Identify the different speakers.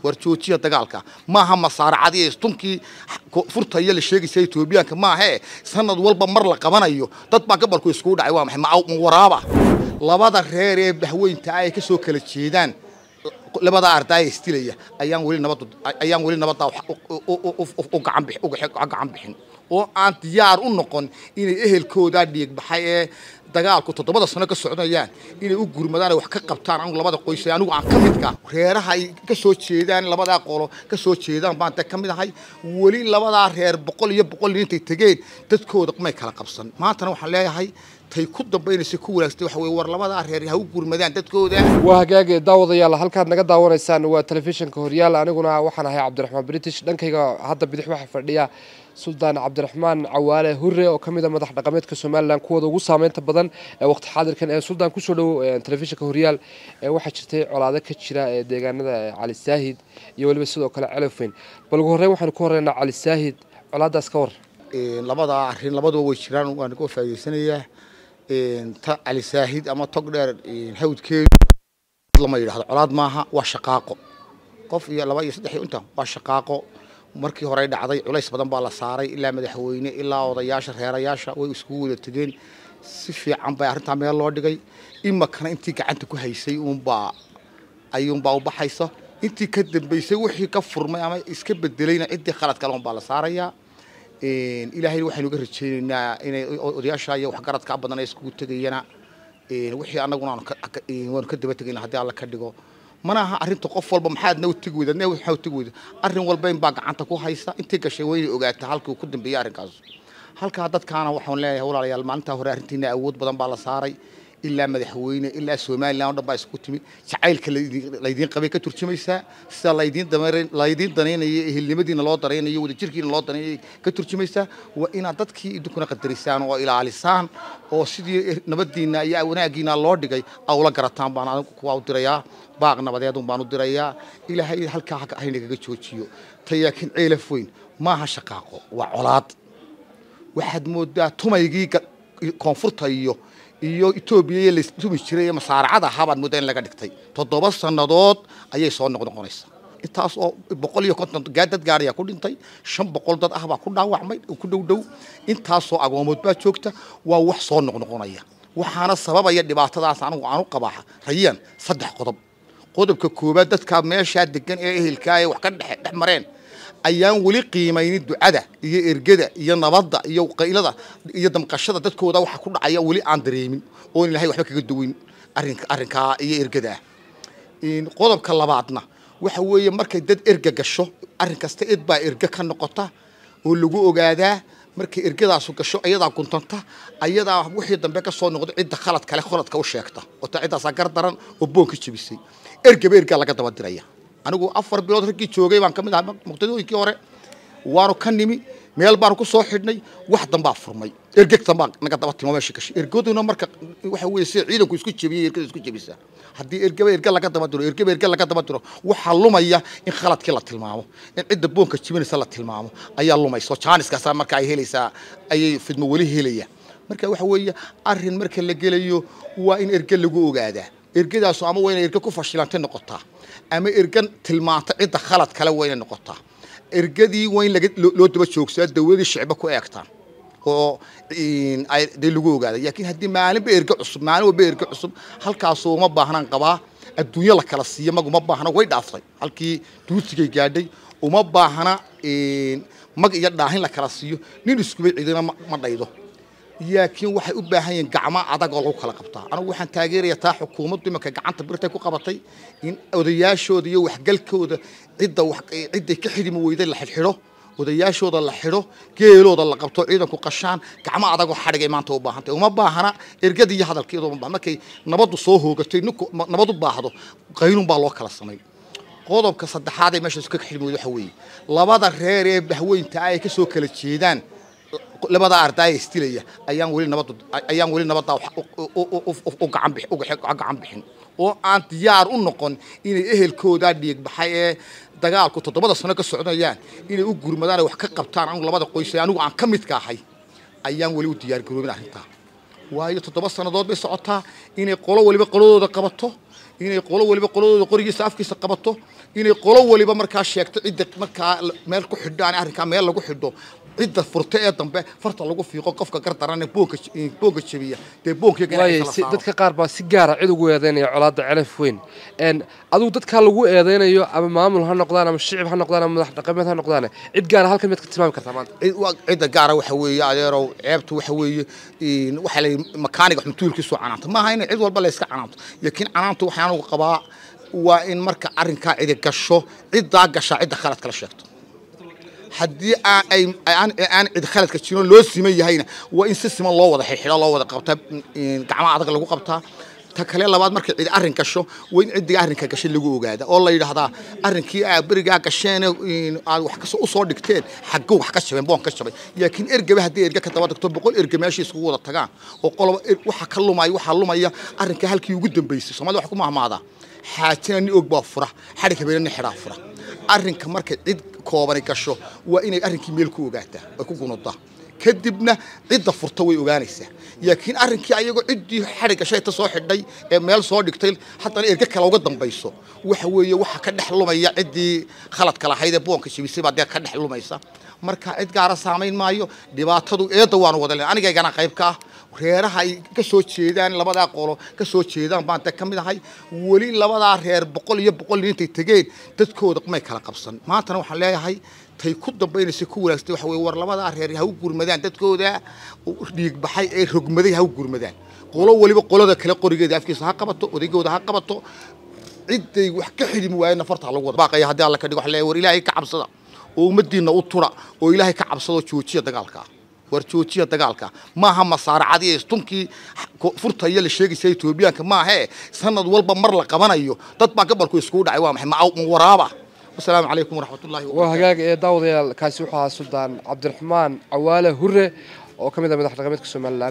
Speaker 1: war joojiya dagaalka maaha masaaracadii istunkii furtaya la sheegaysa etoobiyaanka maahe sanad walba mar la qabanayo dad baa gobolku iskugu dhacay waa maxay ma waraaba labada reer ee bahweynta ay ka soo kala jeedaan labada ardaaya istilaya ayaan weli nabad ayaan weli nabadda u gacan bix u gacan bixin oo aan diyaar u noqon inay ehelkooda dhiig baxay ee dagaalku toddobada sano ka socdayaan inay u gurmadaan wax ka qabtaan anigu labada qoys anigu aan ka midka reeraha ay ka soo jeedaan labadaa qolo ka soo jeedaan baan ka mid ahay weli labadaa reer boqol iyo boqol intay tegeen dadkooda may kala qabsan maantana waxaan leeyahay tay ku dambaynaysa ku wanaagsan waxa weeye war labadaa reer ha u gurmadaan dadkooda
Speaker 2: waa hagaage daawadayaal halkaad naga daawanaysaan waa telefishinka horyaal aniguna waxaan ahay cabdiraxmaan british dhankayga hadda bidix waxaa fadhiya suldaan cabdiraxmaan cawaale hure oo ka mid a madax dhaqameedka somalilan kuwooda ugu saameynta badan ee waqti xaadirkan ee suldaan kusoo dhow telefishinka horyaal waxaa jirtay colaado ka jira ee deegaanada cali saahid iyo weliba sidoo kale celofeyn bal ugu horreyn waxaanu ku horreynaa cali saahid colaadaas ka war
Speaker 1: labadaa arrin labaduba way jiraan waan ka faa'iidaysanayaa ta cali saahid ama tog dheer hawdkeedu lama yidhahdo colaad maaha waa shaqaaqo qof iyo laba iyo saddex iyo inta waa shaqaaqo markii horey dhacday culays badan baa la saaray ilaa madaxweyne ilaa odayaasha reerayaasha way iskugu wada tegeen si fiican bay arrintaa meel loo dhigay imakana intii gacanta ku haysay uunbaa ayuunbaa u baxaysa intii ka dambaysay wixii ka furmay ama iska bedelayna ciddii khalad kale unbaa la saarayaa ilaahayna waxaynu ga rajaynaynaa inay odayaasha iyo waxgaradka badan ay iskugu tegayana wixii annaguna waanu ka daba tegayna haddii alla ka dhigo mana aha arrinta qof walba maxaad na utegi weyda ne waxaa utegi weyda arrin walba in baa gacanta ku haysa intii gashay waa inay ogaataa halkii uu ku dambeeyey arrinkaas halkaa dadkaana waxaan leeyahay walaalayaal maalintaa hore arrintiina awood badan baa la saaray ilaa madaxweyne ilaa somalilan o dhan baa isku timid jacaylka laydiin qabay ka turjumaysaa sida laydiin laydiin danaynayo ehelnimadiina loo danaynayo wadajirkiina loo danaynayo ka turjumaysaa waa inaad dadkii idinkuna qadarisaan oo ilaalisaan oo sidii nabadiina iyo wanaagiina loo dhigay awla garataan baan anigu kuwaa u dirayaa baaq nabadeedun baan u dirayaa ilaahay halkaa haynagaga joojiyo tayaakin ceelaf weyn maaha shaqaaqo waa colaad waxaad moodaa tumaygii koonfurta iyo iyo etoobiya la tumi jiray ee masaaracada ahaa baad moodaa in laga dhigtay toddoba sannadood ayay soo noqnoqonaysaa intaas oo boqol iyo konton dad gaarayaa ku dhintay shan boqol dad ah baa ku dhaawacmay ku dhow dhow intaasoo agoomood baa joogta waa wax soo noqnoqonaya waxaana sababaya dhibaatadaas anigu aanu qabaa rayaan saddex qodob qodobka koowaad dadkaa meeshaa degan ee ehelkaa ee wax ka dhex dhex mareen ayaan weli qiimaynin ducada iyo ergada iyo nabadda iyo qaylada iyo damqashada dadkooda waxa ku dhacaya weli aan dareemin oon ilahay waxba kaga duwin arrinka arrinkaa iyo ergadaa qodobka labaadna waxa weeye markay dad erga gasho arrin kasta id baa erga ka noqota oo lagu ogaadaa markay ergadaasu gasho ayadaa guntanta ayadaa wixii dambe ka soo noqdo cidda khalad kale khaladka u sheegta oo taa ciddaasaa gar daran oo boonka jebisay ergaba ergaa laga daba diraya anigu afar bilood raggii joogay baan ka mid ahaa muqtadooyinkii hore waanu ka nimi meel baanu ku soo xidhnay wax dambaa furmay ergegtan baa naga daba timo meesha gashay ergaduna marka waxa weeye sida ciidanku isku jebiyay ergada isku jebisa haddii ergaba erga laga daba diro ergaba erga laga daba diro waxaa lumaya in khaladkii la tilmaamo in cidda boonka jebinaysa la tilmaamo ayaa lumayso jaaniskaasaa marka ay helaysaa ayay fidmo weli helaya marka waxa weeye arrin marka la gelayo waa in erge lagu ogaadaa ergadaasu ama waa inay erge ku fashilantay noqotaa ama ergan tilmaanta cidda khalad kale waa inay noqotaa ergadii waa in loo daba joogsaa dawladii shicba ku eegtaan oo dee lagu ogaada laakiin haddii maalinba erge cusub maalin walba erge cusub halkaasu uma baahnaan qabaa adduunyo la kala siiyo mag uma baahna way dhaaftay halkii duusigay gaadhay uma baahna mag iyo dhaahin la kala siiyo nin iskubay cidina ma dhaydo laakiin waxay u baahan yihiin gacmo adag oo lagu kala qabtaa anigu waxaan taageerayaa taa xukuumaddu imanka gacanta birtay ku qabatay in odayaashooda iyo waxgalkooda cidda cidday ka xidhimi weyday la xidhxidho odayaashooda la xidho geelooda la qabto ciidanku qashaan gacmo adagoo xadhigay maanta u baahantay uma baahana ergada iyo hadalkeeda uma baahna markay nabaddu soo hoogatay ninku nabad u baahdo qaynun baa loo kala samay qodobka saddexaad ee meeshaas ka xidhmi weyda waxa weeye labada reer ee bahweynta ay ka soo kala jeedaan labada ardaaya istilaya ayaan weli nabadda ayaan weli nabadda u gacan bix u gacan bixin oo aan diyaar u noqon inay ehelkooda dhiig baxay ee dagaalku toddobada sano ka socdayaan inay u gurmadaan ay wax ka qabtaan anigu labada qoys anigu aan ka midka ahay ayaan weli u diyaar garoobin arrintaa waayo toddoba sannadood bay socotaa inay qolo waliba qoladooda qabato inay qolo waliba qoladooda qorigiisa afkiisa qabato inay qolo waliba markaa sheegto cidda markaa meel ku xidhaan arrinkaa meel lagu xidho cidda furta ee dambe farta lagu fiiqo qofka gardaran boonka boonka jabiya dee
Speaker 2: waayay si dadka qaar baa si gaara cid ugu eedeynaya colaadda celaf weyn n adigu dadkaa lagu eedeynayo ama maamul ha noqdaan ama shicib ha noqdaan ama madax dhaqameed ha noqdaan cid gaara halkan miyaad ka tilmaami kartaa maanta
Speaker 1: cidda gaara waxa weeye adeerow ceebtu waxa weeye waxaa la makaaniga xuntuulkiisu canaanta maaha in cid walba la iska canaanto laakiin canaantu waxaan ugu qabaa waa in marka arrinkaa cidi gasho ciddaa gashaa cidda khalad kala sheegto haddii aan cid khaladka jirin loo siman yahayna waa in si siman loo wada xidxido loo wada qabtaa gacmaha adag lagu qabtaa ta kale labaad markay cid arrin gasho waa in ciddii arrinka gashay lagu ogaada oo la yidhaahdaa arrinkii aa berigaa gasheen aad wax usoo dhigteen xagguu wax ka jabeen boon ka jabay laakiin ergaba haddii erge ka daba tagto boqol erge meeshii iskugu wada tagaan oo qoloba waxa ka lumaya waxaa lumaya arrinka halkii ugu dambeysay soomaalida wax ku mahmaadaa xaajina ni og baa fura xadhig habeena ni xidhaa fura arrinka markay cid koobani gasho waa inay arrinkii meel ku ogaataa ay ku gunudaa kadibna cidda furta way ogaanaysaa laakiin arrinkii ayagoo ciddii xadhig gashay ta soo xidhay ee meel soo dhigtay haddana erge kale uga dambayso waxa weeye waxa ka dhex lumaya ciddii khaladka lahayd ee boonka jibisay baa dee ka dhex lumaysa marka cid gaara saamayn maayo dhibaatadu eedda waanu wada len anigaygana qayb ka ah reeraha ay ka soo jeedaan labadaa qolo ka soo jeedaan baan de ka mid ahay weli labadaa reer boqol iyo boqol intay tegeen dadkooda may kala qabsan maantana waxaan leeyahay tay ku dambaynaysa ku wanaagsan waxa weye war labadaa reer ha u gurmadaan dadkooda dhiigbaxay ee rogmaday ha u gurmadaan qolo weliba qolada kale qorigeeda afkiisa ha qabato odaygooda ha qabato ciday wax ka xidhimi waayena farta lagu wada baaqaya haddii alla ka dhigo waxa leeyahay war ilaahay ka cabsada oo ummaddiinna u tura oo ilaahay ka cabsado joojiya dagaalka war joojiya dagaalka maaha masaaracadii istunkii furtaya la sheegaysa etoobiyaanka maahee sanad walba mar la qabanayo dad baa gabalku iskugu dhacay waa maxay ma waraaba wasalaamu calaykum waraxmatullahi
Speaker 2: waa hagaag ee daawadayaal kaasi wuxuu ahaa suldaan cabdiraxmaan cawaale hure oo ka mid ah madax dhaqameedka somalilan